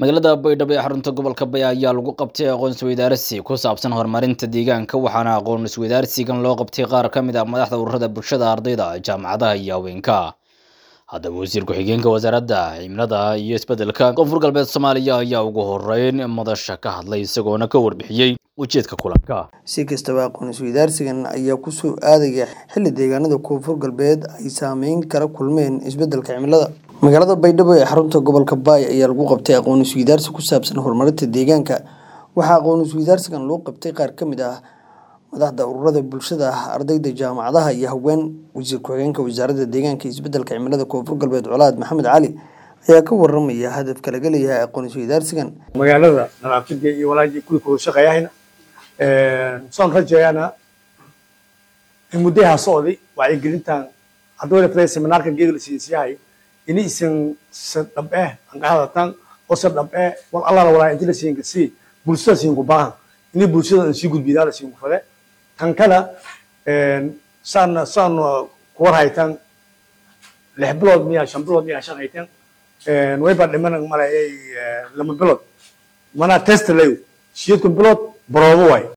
magaalada baydhabo ee xarunta gobolka baya ayaa lagu qabtay aqoon isweydaarsi ku saabsan horumarinta deegaanka waxaana aqoon isweydaarsigan loo qabtay qaar ka mid ah madaxda ururada bulshada ardayda jaamacadaha iyo haweenka haddaba wasiir ku-xigeenka wasaaradda cimilada iyo isbedelka koonfur galbeed soomaaliya ayaa ugu horeyn madasha ka hadlay isagoona ka warbixiyey ujeedka kulanka si kastaba aqoon isweydaarsigan ayaa kusoo aadaya xilli deegaanada koonfur galbeed ay saameyn kala kulmeen isbedelka cimilada magaalada baydhabo ee xarunta gobolka baay ayaa lagu qabtay aqoon isweydaarsi ku saabsan horumarinta deegaanka waxaa aqoon isweydaarsigan loo qabtay qaar ka mid ah madaxda ururada bulshada ardayda jaamacadaha iyo haween wasiir ku-xigeenka wasaaradda deegaanka iyo isbedelka cimilada koonfur galbeed colaad maxamed cali ayaa ka waramaya hadafka laga leeyahay aqoon isweydaarsigan magaalada nadaafada iyo walaajii kuwii kuwada shaqeeyahayna saan rajeeyana in muddaha socday wacyigelintan hadduu lafday seminaarka geega la siiyay ini isan san dhab eh an ka hadatan oo san dhab eh wal alla la walaa inta la siin kasi bulshada siin ku baahan ini bulshada aan sii gudbiyaa la siin ku fade tan kala saan saan ku war haytan lix bilood miyaa shan bilood miyaa shaqaytan way baa dhiman malayay lama bilood mana test leeyo siyeedku bilood baroobo waay